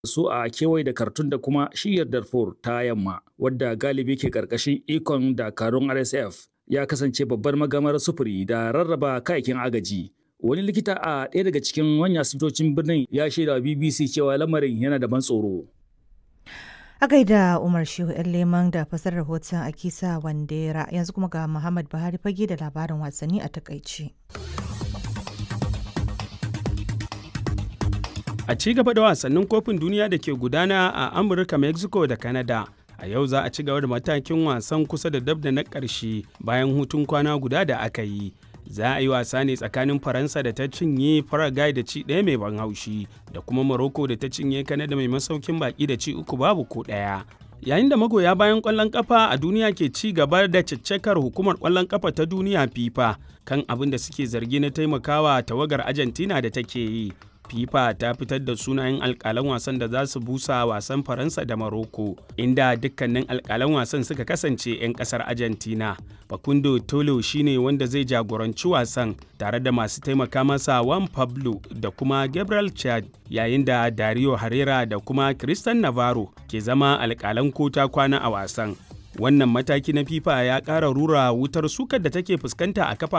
su a kewaye da Khartoum da kuma shiyar Darfur ta yamma wadda galibi ke karkashin ikon dakarun RSF ya kasance babbar magamar sufuri da rarraba kayakin agaji. Wani likita a ɗaya daga cikin manyan asibitocin birnin ya shaida BBC cewa lamarin yana da ban tsoro. A gaida Umar Shehu ‘yan leman da fasar rahoton Akisa Wandera yanzu kuma ga Muhammad Buhari fage da labarin wasanni a takaice. A ci gaba da wasannin kofin duniya da ke gudana a Amurka, Mexico da Canada. A yau za a ci gaba da matakin wasan kusa da dab da na ƙarshe bayan hutun kwana guda da aka yi. Za a yi wasa ne tsakanin Faransa da ta cinye Paraguay da ci ɗaya mai ban haushi da kuma Morocco da ta cinye Canada mai masaukin baki da ci uku babu ko ɗaya. Yayin da magoya bayan ƙwallon ƙafa a duniya ke ci gaba da caccakar hukumar ƙwallon ƙafa ta duniya FIFA kan abin da suke zargi na taimakawa tawagar Argentina da take yi. FIFA ta fitar da sunayen alkalan wasan da za su busa wasan Faransa da Maroko, inda dukkanin alkalan wasan suka kasance 'yan kasar Argentina. Facundo Tolo shine wanda zai jagoranci wasan tare da masu taimaka masa Juan Pablo da kuma Gabriel Chad, yayin da Dario Herrera da kuma Christian Navarro ke zama alkalan kota kwana a wasan. Wannan mataki na FIFA ya ƙara rura wutar sukar da take fuskanta a kafa